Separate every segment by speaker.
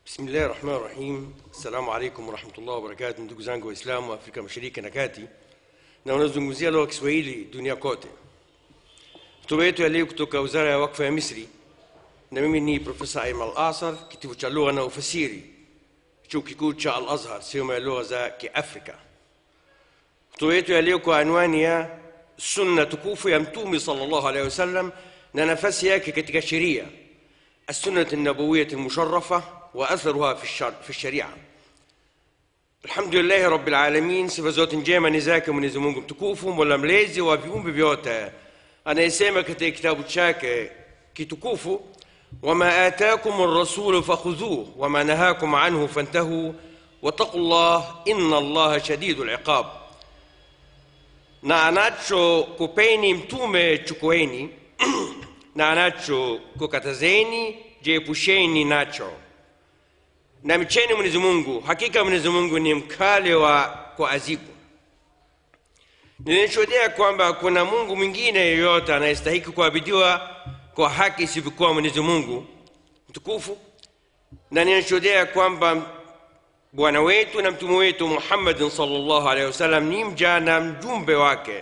Speaker 1: Bismillahi rahmani rahim. Assalamu alaikum warahmatullahi wabarakatu, ndugu zangu Waislamu wa Afrika Mashariki na Kati na wanazungumzia lugha ya Kiswahili dunia kote. Hotuba yetu ya leo kutoka Wizara ya Wakfu ya Misri, na mimi ni Profesa Aiman Al-Asar, kitivo cha lugha na ufasiri, chuo kikuu cha Al-Azhar, sehemu ya lugha za Kiafrika. Hotuba yetu ya leo kwa anwani ya sunna tukufu ya Mtume sallallahu alaihi wasallam na nafasi yake katika sheria السنة النبوية المشرفة وأثرها في, الشر في الشريعة الحمد لله رب العالمين sifa zote njema ni zake mwenyezi mungu mtukufu mola mlezi wa viumbe vyote anayesema katika kitabu chake kitukufu wama atakum rasulu fakhudhuh wama nahakum anhu fantahu wattaqu llah inna allaha shadidu liqab na anachokupeni mtume chukueni na anachokukatazeni jiepusheni nacho na mcheni mwenyezi mungu hakika mwenyezi mungu ni mkali wa kuazibu ninashuhudia kwamba kuna mungu mwingine yeyote anayestahiki kuabidiwa kwa haki isivyokuwa mwenyezi mungu mtukufu na ninashuhudia kwamba bwana wetu na mtume wetu muhammadin salllahu alehi wasallam ni mja na mjumbe wake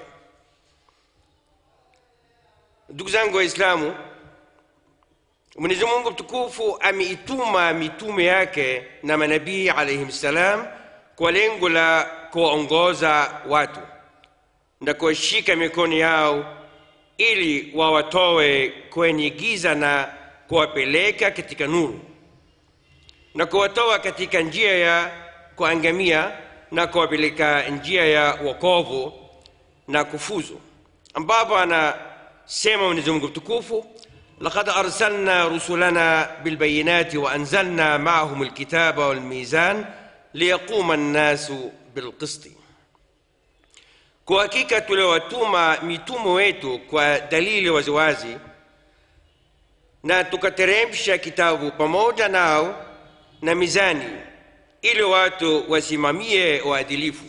Speaker 1: ndugu zangu waislamu mwenyezi mungu mtukufu ameituma mitume yake na manabii alaihim ssalam kwa lengo la kuwaongoza watu na kuwashika mikono yao ili wawatoe kwenye giza na kuwapeleka katika nuru na kuwatoa katika njia ya kuangamia na kuwapeleka njia ya wokovu na kufuzu ambapo anasema mwenyezi mungu mtukufu لقد أرسلنا رسلنا بالبينات وأنزلنا معهم الكتاب والميزان ليقوم الناس بالقسط kwa hakika tuliwatuma mitume wetu kwa dalili waziwazi na tukateremsha kitabu pamoja nao na mizani ili watu wasimamie uadilifu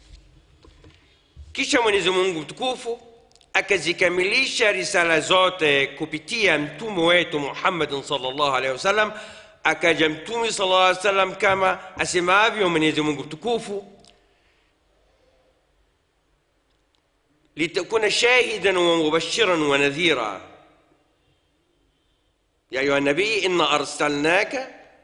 Speaker 1: kisha mwenyezi mungu mtukufu akazikamilisha risala zote kupitia mtume wetu muhammadin salllah alehi wasallam akaja mtume sala llaw salam kama asemavyo mwenyezi mungu mtukufu litakuna shahidan wa mubashiran wa nadhira ya ayuha nabii inna arsalnaka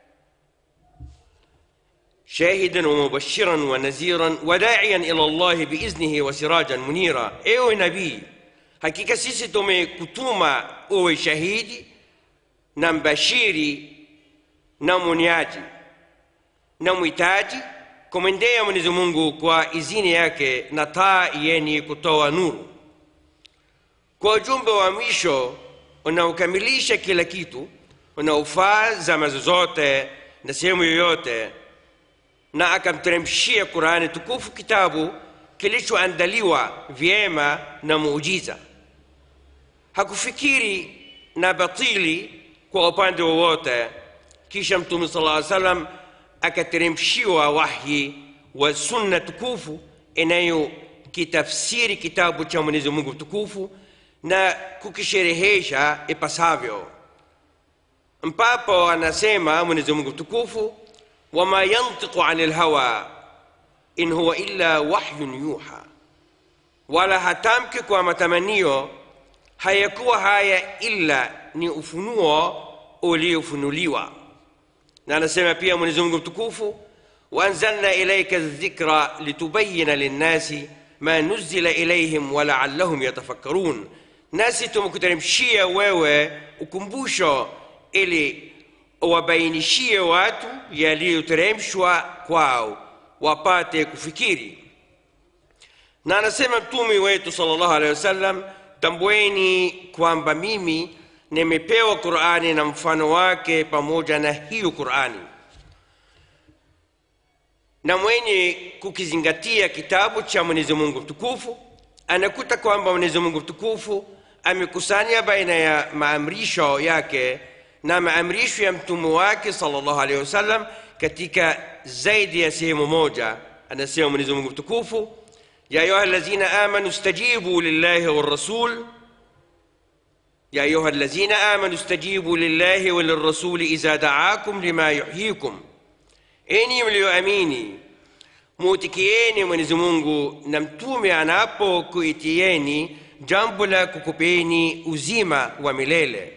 Speaker 1: شاهدا ومبشرا ونذيرا وداعيا الى الله باذنه وسراجا منيرا ايوه نبي hakika sisi tumekutuma uwe shahidi na mbashiri na mwonyaji na mwitaji kumwendea mwenyezi mungu kwa izini yake na taa yenye kutoa nuru kwa ujumbe wa mwisho unaokamilisha kila kitu unaofaa zama zozote na sehemu yoyote na akamteremshia qurani tukufu kitabu kilichoandaliwa vyema na muujiza hakufikiri na batili kwa upande wowote kisha mtume sala aa salam akateremshiwa wahyi wa sunna tukufu inayokitafsiri kitabu cha mwenyezi mungu mtukufu na kukisherehesha ipasavyo mpapo anasema mwenyezi mungu mtukufu wama yantiqu ani lhawa in huwa illa wahyun yuha wala hatamki kwa matamanio hayakuwa haya illa ni ufunuo uliofunuliwa na anasema pia mwenyezi mungu mtukufu waanzalna ilaika dhikra litubayina linnasi ma nuzila ilaihim walaallahum yatafakkarun nasi tumekuteremshia wewe ukumbusho ili wabainishie watu yaliyoteremshwa kwao wapate kufikiri na anasema mtume wetu salllahu alehi wasallam tambueni kwamba mimi nimepewa qurani na mfano wake pamoja na hiyo qurani na mwenye kukizingatia kitabu cha mwenyezi mungu mtukufu anakuta kwamba mwenyezi mungu mtukufu amekusanya baina ya maamrisho yake na maamrisho ya mtume wake salllahu alehi wasallam katika zaidi ya sehemu moja anasema mwenyezi mungu mtukufu ya ayuha alladhina amanu stajibu lillahi walrasul يا أيها الذين آمنوا استجيبوا لله وللرسول إذا دعاكم لما يحييكم enyi mlioamini muutikieni mwenyezi mungu na mtume anapokuitieni jambo la kukupeni uzima wa milele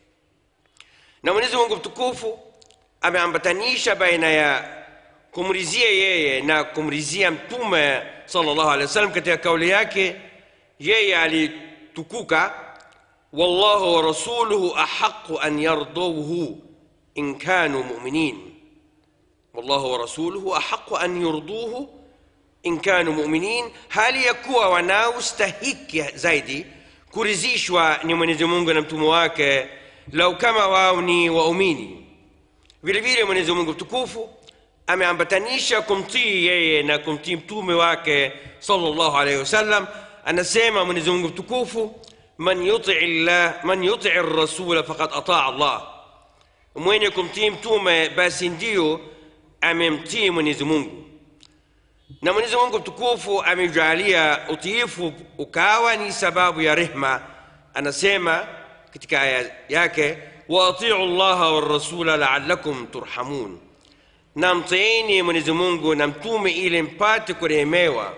Speaker 1: na mwenyezi mungu mtukufu ameambatanisha baina ya kumrizia yeye na kumrizia mtume sallallahu alaihi wasallam katika kauli yake yeye alitukuka wallahu wa rasuluhu ahaqu an yardawhu in kanu muminin wallahu wa rasuluhu ahaqu an yurduhu in kanu muminin hali ya kuwa wanaostahiki zaidi kurizishwa ni mwenyezi mungu na mtume wake lau kama wao ni waumini vile vile mwenyezi mungu mtukufu ameambatanisha kumtii yeye na kumtii mtume wake sallallahu alaihi wasallam anasema mwenyezi mungu mtukufu man yuti llah man yuti rasula faqad ataa allah mwenye kumtii mtume basi ndiyo amemtii mwenyezi mungu na mwenyezi mungu mtukufu amejalia utiifu ukawa ni sababu ya rehma anasema katika aya yake waatiu llaha warasula laalakum turhamun na mtiini mwenyezi mungu na mtume ili mpate kurehemewa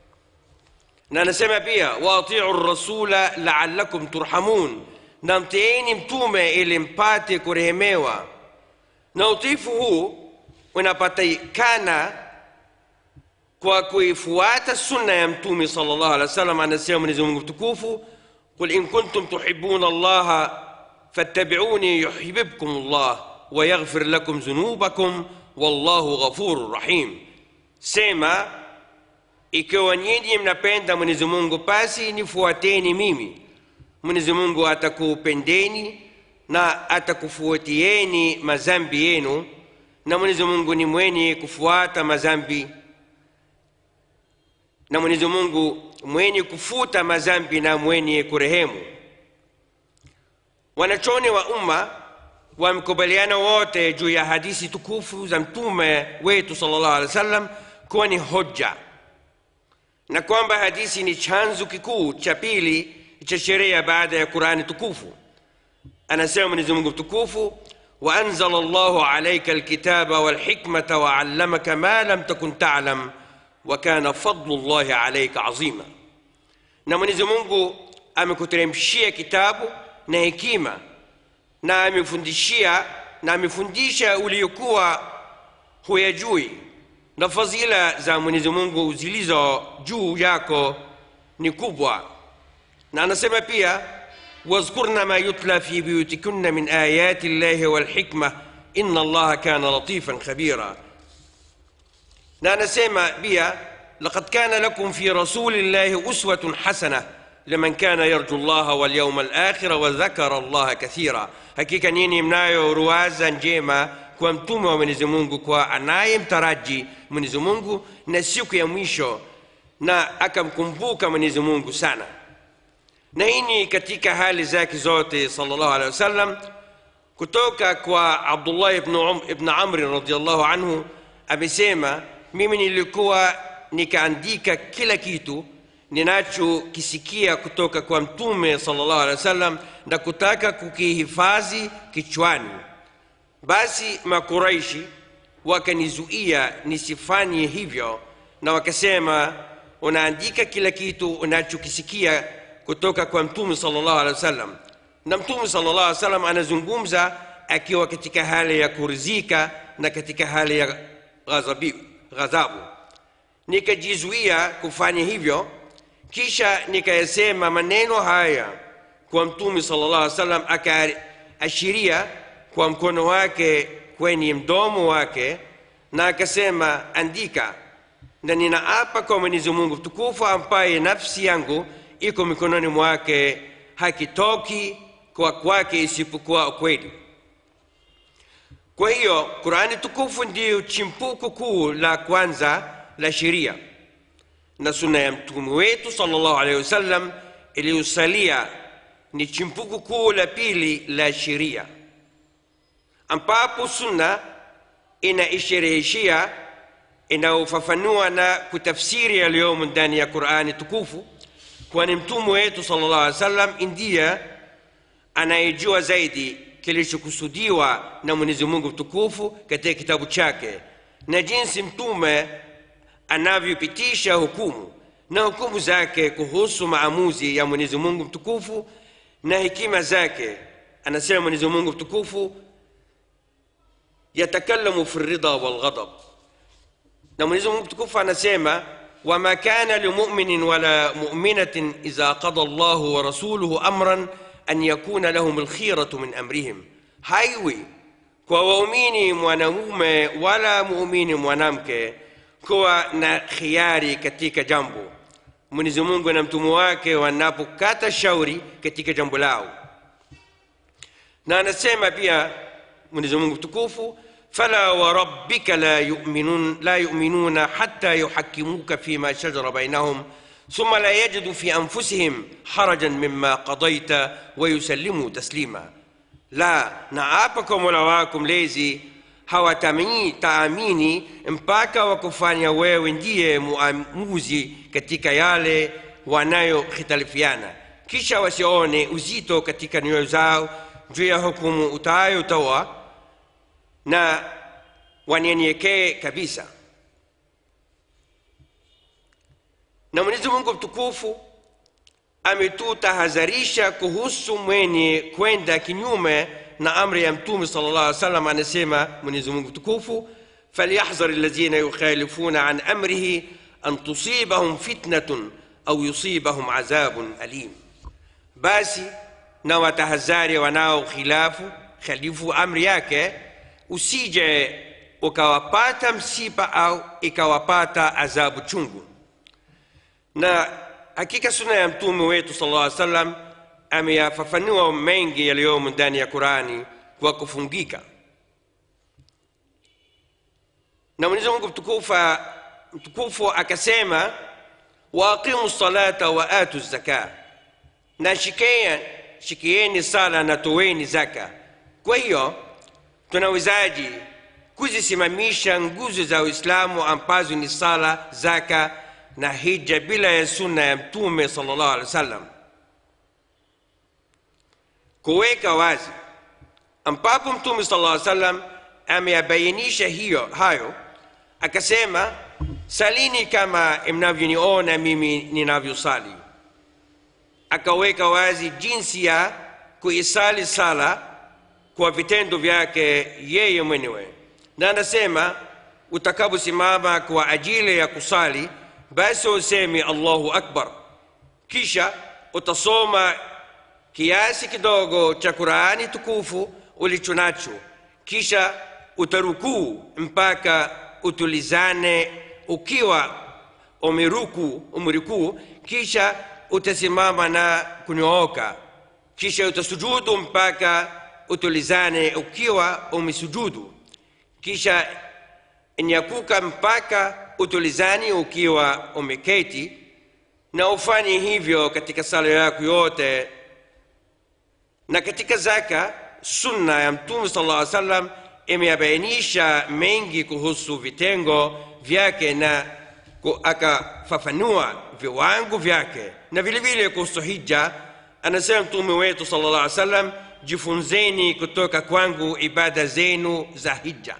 Speaker 1: na anasema pia waatiu rasula laalakum turhamun na mtiini mtume ili mpate kurehemewa na utiifu huu unapatikana kwa kuifuata sunna ya mtume sallallahu alaihi wasallam anasema mwenyezi mungu mtukufu qul in kuntum tuhibuna allaha fattabi'uni yuhibbukum allah wa yaghfir lakum dhunubakum wallahu ghafurur rahim sema ikiwa nyinyi mnapenda mwenyezi mungu basi nifuateni mimi mwenyezi mungu atakupendeni na atakufuatieni mazambi yenu na mwenyezi mungu ni mwenye kufuata mazambi na mwenyezi mungu mwenye kufuta mazambi na mwenye kurehemu wanachoni wa umma wamekubaliana wote juu ya hadisi tukufu za mtume wetu sallallahu alaihi wasallam kuwa ni hoja na kwamba hadisi ni chanzo kikuu cha pili cha sheria baada ya qurani tukufu anasema mwenyezi mungu mtukufu وأنزل الله عليك الكتاب والحكمة وعلمك ما لم تكن تعلم وكان فضل الله عليك عظيما na mwenyezi mungu amekuteremshia kitabu na hekima na amefundishia na amefundisha uliokuwa huyajui na fadhila za mwenyezi mungu zilizo juu yako ni kubwa na anasema pia واذكرن ما يتلى في بيوتكن من آيات الله والحكمة إن الله كان لطيفا خبيرا نانا سيما بيا لقد كان لكم في رسول الله أسوة حسنة لمن كان يرجو الله واليوم الآخر وذكر الله كثيرا hakika nini mnayo ruwaza njema kwa mtume wa mwenyezi mungu kwa anayemtaraji mwenyezi mungu na siku ya mwisho na akamkumbuka mwenyezi mungu sana na hii ni katika hali zake zote sallallahu alaihi wasallam kutoka kwa abdullah ibn, um, ibn amri radiallahu anhu amesema mimi nilikuwa nikaandika kila kitu ninachokisikia kutoka kwa mtume sallallahu alaihi wasallam na kutaka kukihifadhi kichwani basi makuraishi wakanizuia nisifanye hivyo na wakasema unaandika kila kitu unachokisikia kutoka kwa mtume sallallahu alaihi wasallam na mtume sallallahu alaihi wasallam anazungumza akiwa katika hali ya kurizika na katika hali ya ghadhabi, ghadhabu nikajizuia kufanya hivyo kisha nikayasema maneno haya kwa mtume sallallahu alaihi wasallam akaashiria kwa mkono wake kwenye mdomo wake na akasema andika na ninaapa kwa mwenyezi mungu mtukufu ambaye nafsi yangu iko mikononi mwake hakitoki kwa kwake isipokuwa ukweli kwa hiyo qurani tukufu ndiyo chimpuko kuu la kwanza la sheria na suna ya mtume wetu sallallahu alaihi wasallam iliyosalia ni chimpuko kuu la pili la sheria ambapo sunna inaishereheshia inayofafanua na kutafsiri yaliyomo ndani ya qurani tukufu kwani mtume wetu sallallahu alaihi wasallam ndiye anayejua zaidi kilichokusudiwa na mwenyezi mungu mtukufu katika kitabu chake na jinsi mtume anavyopitisha hukumu na hukumu zake kuhusu maamuzi ya mwenyezi mungu mtukufu na hekima zake anasema mwenyezi mungu mtukufu yatakallamu fi ridha walghadab na mwenyezi mungu mtukufu anasema wama kana limuminin wala muminatin idha qada llahu wa rasuluhu amran an yakuna lahum lkhiratu min amrihim haiwi kwa waumini mwanamume wala muumini mwanamke kuwa na khiari katika jambo mwenyezi mungu na mtume wake wanapokata shauri katika jambo lao na anasema pia mwenyezi mungu mtukufu fala warabbika la yuminun la yuminuna hatta yuhakimuka fima shajara bainahum ثم لا يجدوا في أنفسهم حرجا مما قضيت ويسلموا تسليما لا naapa mola wako mlezi hawataamini mpaka wakufanya wewe ndiye muamuzi katika yale wanayokhitalifiana kisha wasione uzito katika nyoyo zao juu ya hukumu utayotoa na wanyenyekee kabisa na mwenyezi mungu mtukufu ametutahadharisha kuhusu mwenye kwenda kinyume na amri ya mtume sala llah alih salam anasema mwenyezi mungu mtukufu falyahdhar alladhina yukhalifuna an amrihi an tusibahum fitnatun au yusibahum adhabun alim basi na watahadhari wanao khilafu khalifu amri yake usije ukawapata msiba au ikawapata adhabu chungu na hakika suna ya mtume wetu sala llaw salam ameyafafanua mengi yaliyomo ndani ya qurani kwa kufungika na mwenyezi mungu mtukufa mtukufu akasema waaqimu salata wa atu zaka na shikea shikieni sala na toweni zaka kwa hiyo tunawezaji kuzisimamisha nguzo za uislamu ambazo ni sala zaka na hija bila ya sunna ya mtume sallallahu alaihi wasallam kuweka wazi ambapo mtume sallallahu alaihi wasallam ameyabainisha hiyo hayo akasema salini kama mnavyoniona mimi ninavyosali akaweka wazi jinsi ya kuisali sala kwa vitendo vyake yeye mwenyewe na anasema utakaposimama kwa ajili ya kusali basi usemi allahu akbar kisha utasoma kiasi kidogo cha qurani tukufu ulicho nacho kisha utarukuu mpaka utulizane ukiwa umerukuu umerukuu kisha utasimama na kunyooka kisha utasujudu mpaka utulizane ukiwa umesujudu kisha nyakuka mpaka utulizani ukiwa umeketi na ufanye hivyo katika sala yako yote na katika zaka sunna ya mtume sala llah salam imeyabainisha mengi kuhusu vitengo vyake na akafafanua viwango vyake na vile vile kuhusu hija anasema mtume wetu sala llah salam jifunzeni kutoka kwangu ibada zenu za hija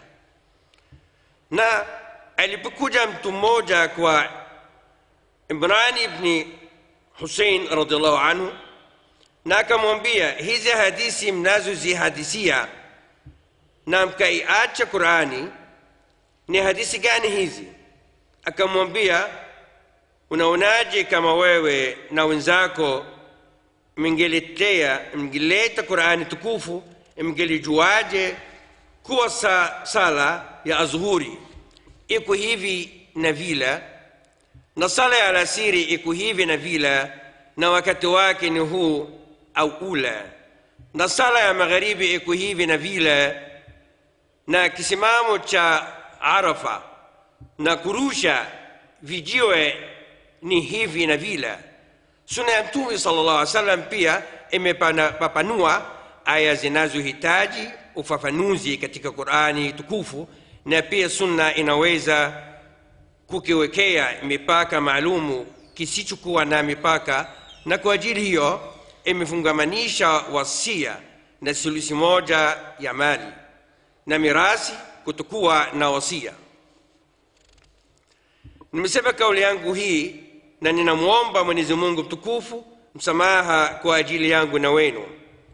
Speaker 1: na alipokuja mtu mmoja kwa imran ibni husein radiallahu anhu na akamwambia hizi hadisi mnazozihadisia na mkaiacha qurani ni hadisi gani hizi akamwambia unaonaje kama wewe na wenzako mngeletea mngeleta qurani tukufu mngelijuaje kuwa sa, sala ya adhuhuri iko hivi na vila na sala ya alasiri iko hivi na vila na wakati wake ni huu au ula na sala ya magharibi iko hivi na vila na kisimamo cha arafa na kurusha vijiwe ni hivi na vila suna ya mtume sala llah alih salam pia imepapanua aya zinazohitaji ufafanuzi katika qurani tukufu na pia sunna inaweza kukiwekea mipaka maalumu kisichokuwa na mipaka na kwa ajili hiyo imefungamanisha wasia na sulusi moja ya mali na mirasi kutokuwa na wasia nimesema kauli yangu hii na ninamwomba mwenyezi mungu mtukufu msamaha kwa ajili yangu na wenu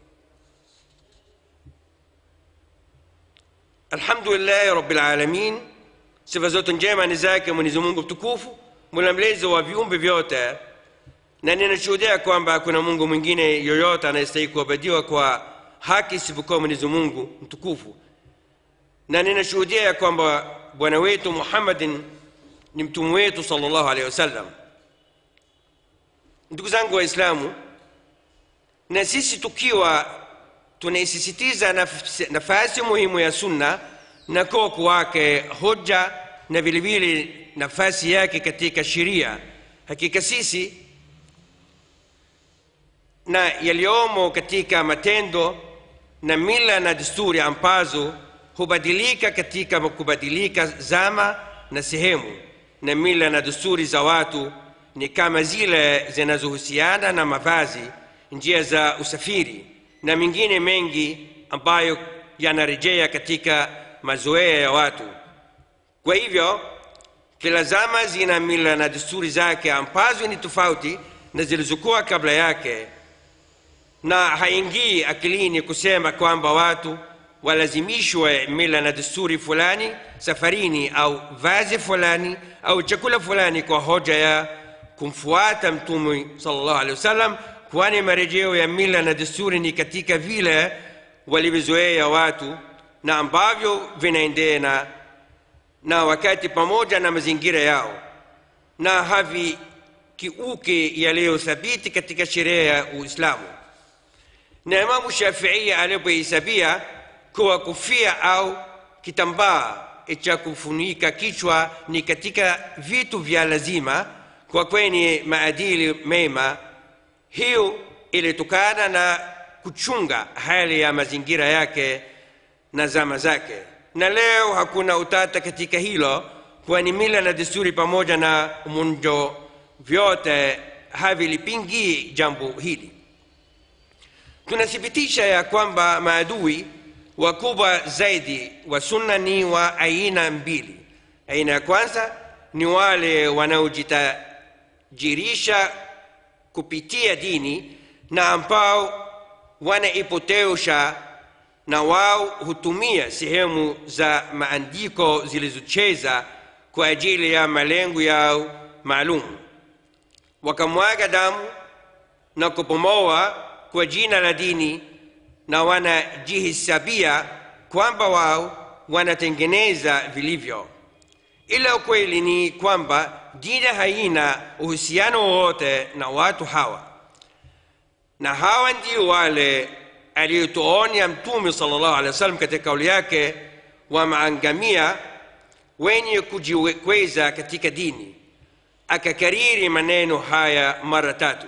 Speaker 1: alhamdulillahi rabbilalamin sifa zote njema ni zake mwenyezi mungu mtukufu mula mlezi wa viumbe vyote na ninashuhudia kwamba hakuna mungu mwingine yoyote anayestahili kuabudiwa kwa haki isipokuwa mwenyezi mungu mtukufu na ninashuhudia ya kwamba bwana wetu muhammadin ni mtume wetu salllahu alehi wasallam ndugu zangu waislamu na sisi tukiwa tunaisisitiza naf- nafasi muhimu ya sunna na koko wake hoja na vilevile nafasi yake katika sheria hakika sisi na yaliyomo katika matendo na mila na desturi ambazo hubadilika katika kubadilika zama na sehemu na mila na desturi za watu ni kama zile zinazohusiana na mavazi njia za usafiri na mengine mengi ambayo yanarejea katika mazoea ya watu kwa hivyo kila zama zina mila na desturi zake ambazo ni tofauti na zilizokuwa kabla yake na haingii akilini kusema kwamba watu walazimishwe mila na desturi fulani safarini au vazi fulani au chakula fulani kwa hoja ya kumfuata mtume sallallahu alaihi wasallam kwani marejeo ya mila na desturi ni katika vile walivyozoea watu na ambavyo vinaendena na wakati pamoja na mazingira yao na havikiuke yaliyothabiti katika sheria ya uislamu na imamu shafii alipohesabia kuwa kufia au kitambaa cha kufunika kichwa ni katika vitu vya lazima kwa kwenye maadili mema hiyo ilitokana na kuchunga hali ya mazingira yake na zama zake na leo hakuna utata katika hilo kwani mila na desturi pamoja na munjo vyote havilipingii jambo hili tunathibitisha ya kwamba maadui wakubwa zaidi wa sunna ni wa aina mbili aina ya kwanza ni wale wanaojitajirisha kupitia dini na ambao wanaipotosha na wao hutumia sehemu za maandiko zilizocheza kwa ajili ya malengo yao maalum wakamwaga damu na kupomoa kwa jina la dini na wanajihisabia kwamba wao wanatengeneza vilivyo ila ukweli ni kwamba dini haina uhusiano wowote na watu hawa na hawa ndio wale aliyotuonya mtume sallallahu alaihi wasallam katika kauli yake wameangamia wenye kujikweza katika dini akakariri maneno haya mara tatu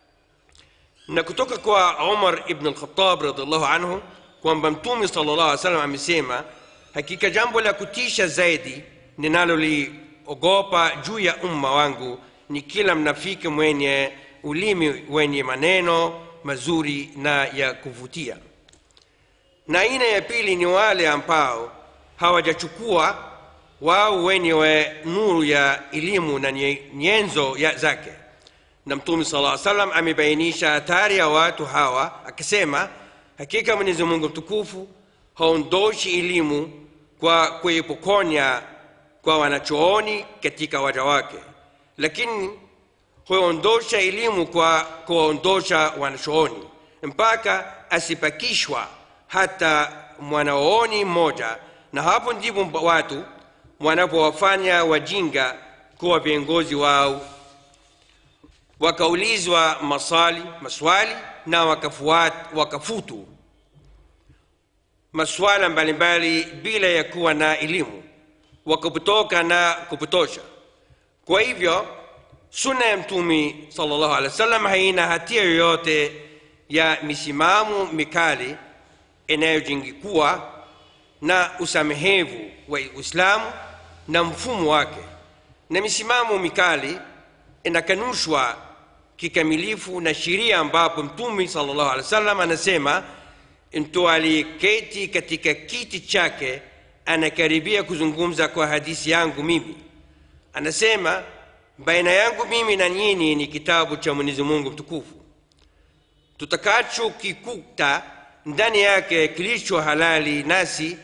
Speaker 1: na kutoka kwa umar ibn al-khattab radiallahu anhu kwamba mtume sallallahu alaihi wasallam amesema hakika jambo la kutisha zaidi ninaloliogopa juu ya umma wangu ni kila mnafiki mwenye ulimi wenye maneno mazuri na ya kuvutia na aina ya pili ni wale ambao hawajachukua wao wenyewe nuru ya elimu na nyenzo ya zake na mtume sala aa salam amebainisha hatari ya watu hawa akisema hakika mwenyezi mungu mtukufu haondoshi elimu kwa kuipokonya kwa wanachooni katika waja wake lakini huondosha elimu kwa kuwaondosha wanachooni mpaka asipakishwa hata mwanaoni mmoja na hapo ndipo watu wanapowafanya wajinga kuwa viongozi wao wakaulizwa maswali maswali na wakafuat, wakafutu maswala mbalimbali bila ya kuwa na elimu wakapotoka na kupotosha kwa hivyo sunna ya mtume sallallahu alaihi wasallam haina hatia yoyote ya misimamo mikali inayojingikuwa na usamehevu wa uislamu na mfumo wake na misimamo mikali inakanushwa kikamilifu na sheria ambapo mtume sallallahu alaihi wasallam anasema mtu aliyeketi katika kiti chake anakaribia kuzungumza kwa hadithi yangu mimi anasema baina yangu mimi na nyinyi ni kitabu cha mwenyezi mungu mtukufu tutakachokikuta ndani yake kilicho halali nasi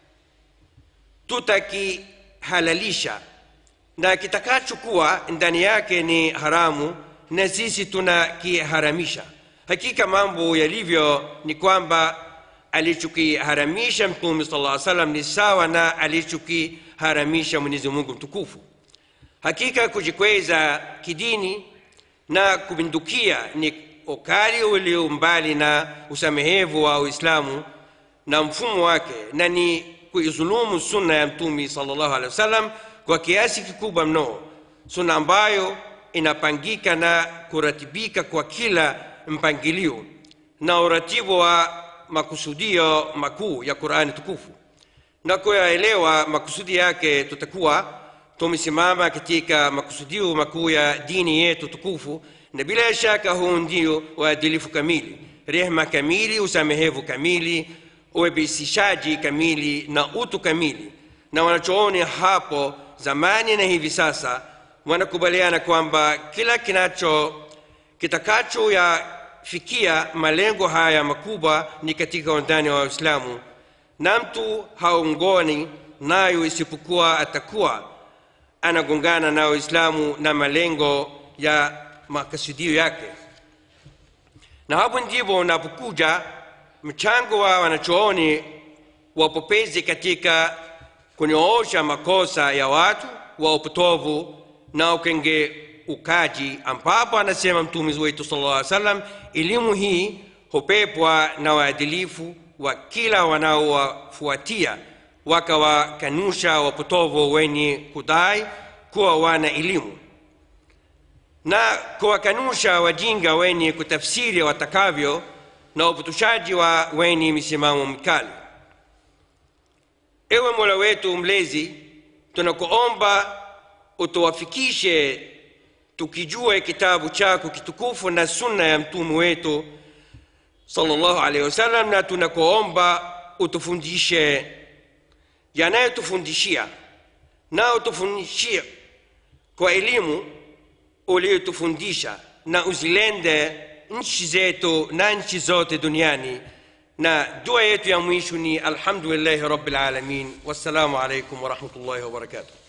Speaker 1: tutakihalalisha na kitakachokuwa ndani yake ni haramu na sisi tunakiharamisha hakika mambo yalivyo ni kwamba alichokiharamisha mtume sala llaw salam ni sawa na alichokiharamisha mwenyezi mungu mtukufu hakika kujikweza kidini na kupindukia ni ukali ulio mbali na usamehevu wa uislamu na mfumo wake na ni kuizulumu sunna ya mtume salllahu alehi wasallam kwa kiasi kikubwa mno sunna ambayo inapangika na kuratibika kwa kila mpangilio na uratibu wa makusudio makuu ya qurani tukufu na kuyaelewa makusudi yake tutakuwa tumesimama katika makusudio makuu ya dini yetu tukufu na bila shaka huu ndio uadilifu kamili rehma kamili usamehevu kamili uwepesishaji kamili na utu kamili na wanachooni hapo zamani na hivi sasa wanakubaliana kwamba kila kinacho kitakacho yafikia malengo haya makubwa ni katika undani wa Uislamu, na mtu haungoni nayo isipokuwa atakuwa anagongana na Uislamu na malengo ya makasudio yake. Na hapo ndipo unapokuja mchango wa wanachooni wapopezi katika kunyoosha makosa ya watu wa upotovu na ukengeukaji, ambapo anasema Mtume wetu sallallahu alaihi wasallam, elimu hii hupepwa na waadilifu wa kila wanaowafuatia wakawakanusha wapotovu wenye kudai kuwa wana elimu na kuwakanusha wajinga wenye kutafsiri watakavyo na upotoshaji wa wenye misimamo mikali. Ewe Mola wetu mlezi, tunakuomba utuwafikishe tukijue kitabu chako kitukufu na sunna ya mtume wetu sallallahu alaihi wasallam, na tunakuomba utufundishe yanayotufundishia na utufundishie kwa elimu uliyotufundisha na uzilende nchi zetu na nchi zote duniani na dua yetu ya mwisho ni alhamdulillahi rabbil alamin wassalamu alaikum warahmatullahi wabarakatuh